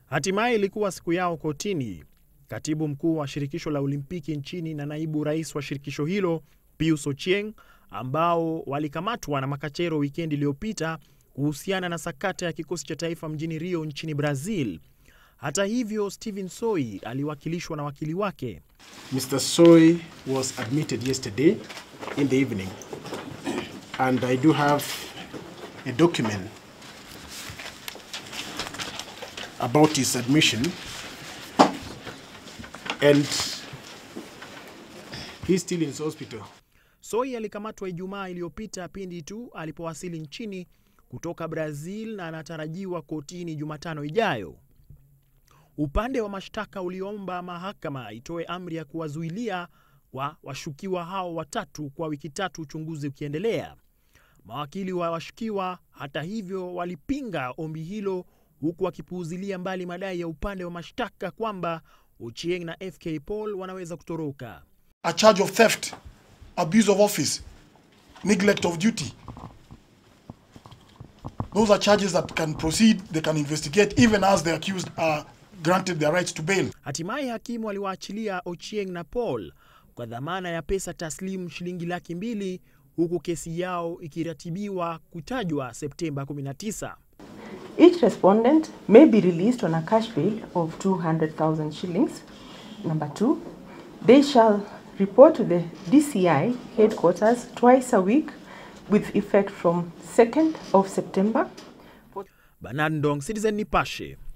Hatimaye ilikuwa siku yao kotini. Katibu mkuu wa shirikisho la Olimpiki nchini na naibu rais wa shirikisho hilo Pius Ochieng, ambao walikamatwa na makachero wikendi iliyopita kuhusiana na sakata ya kikosi cha taifa mjini Rio nchini Brazil. Hata hivyo, Stephen Soi aliwakilishwa na wakili wake. Mr. Soy was admitted yesterday in the evening, and I do have a document about his admission, and he's still in his hospital. Soi alikamatwa Ijumaa iliyopita pindi tu alipowasili nchini kutoka Brazil na anatarajiwa kotini Jumatano ijayo. Upande wa mashtaka uliomba mahakama itoe amri ya kuwazuilia kwa washukiwa hao watatu kwa wiki tatu, uchunguzi ukiendelea. Mawakili wa washukiwa, hata hivyo, walipinga ombi hilo, huku wakipuuzilia mbali madai ya upande wa mashtaka kwamba Ochieng na FK Paul wanaweza kutoroka. a charge of theft, abuse of office, neglect of duty. Those are charges that can proceed, they can investigate, even as the accused are granted their rights to bail. Hatimaye hakimu aliwaachilia Ochieng na Paul kwa dhamana ya pesa taslimu shilingi laki mbili huku kesi yao ikiratibiwa kutajwa Septemba 19. Each respondent may be released on a cash bail of 200,000 shillings. Number two, they shall report to the DCI headquarters twice a week with effect from 2nd of September. Bernard Ndong, Citizen Nipashe.